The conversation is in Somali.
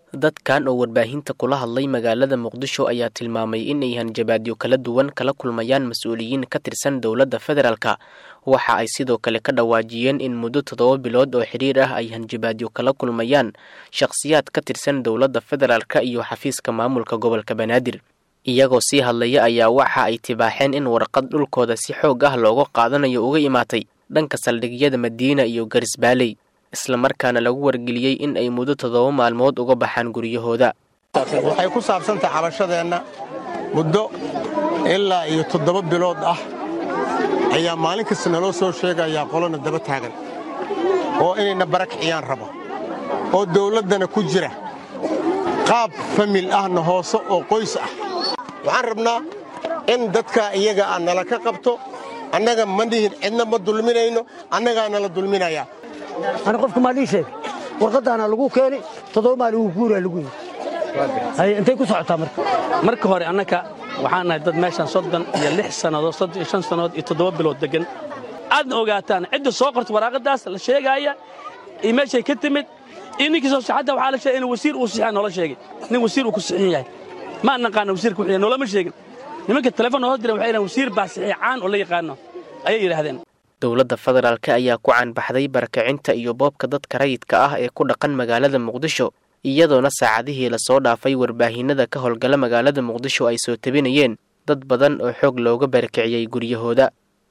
dadkan oo warbaahinta kula hadlay magaalada muqdisho ayaa tilmaamay inay hanjabaadyo kala duwan kala kulmayaan mas-uuliyiin ka tirsan dowladda federaalka waxa ay sidoo kale ka dhawaajiyeen in muddo toddoba bilood oo xidhiir ah ay hanjabaadyo kala kulmayaan shakhsiyaad ka tirsan dowladda federaalka iyo xafiiska maamulka gobolka banaadir iyagoo sii hadlaya ayaa waxa ay tibaaxeen in warqad dhulkooda si xoog ah looga qaadanayo uga imaatay dhanka saldhigyada madiina iyo garisbaaley islamarkaana lagu wargeliyey in ay muddo toddoba maalmood uga baxaan guryahooda waxay ku saabsantahay cabashadeenna muddo ilaa iyo toddoba bilood ah ayaa maalin kasta naloo soo sheegayaa qolona daba taagan oo inayna barakiciyaan raba oo dawladdana ku jira qaab famil ahna hoose oo qoys ah waxaan rabnaa in dadka iyaga ah nala ka qabto annaga ma nihin cidna ma dulminayno annagaa nala dulminayaa ani qofka maa lii sheegay warqaddaana lagu keeni toddoba maalin wuu guuraa lagu yidhi haye intay ku socotaa marka marka hore annaka waxaan nahay dad meeshaan soddon iyo lix sannadood soddon iyo shan sannadood iyo toddoba bilood deggan aadna ogaataan cidda soo qorta waraaqaddaas la sheegaaya iyo meeshay ka timid iyo ninkii soo xataa waxaa la sheegay in wasiir uu sixiya noola sheegay nin wasiir uu ku sixin yahay ma naqaana wasiirka wuxuu noolama sheegin nimanka telefoon noo diran waxay yidhahan wasiir baa saxiixaan oo la yaqaano ayay yidhaahdeen dowladda federaalka ayaa ku caanbaxday barakacinta iyo boobka dadka rayidka ah ee ku dhaqan magaalada muqdisho iyadoona saacadihii lasoo dhaafay warbaahinada ka howlgala magaalada muqdisho ay soo tabinayeen dad badan oo xoog looga barakiciyey guryahooda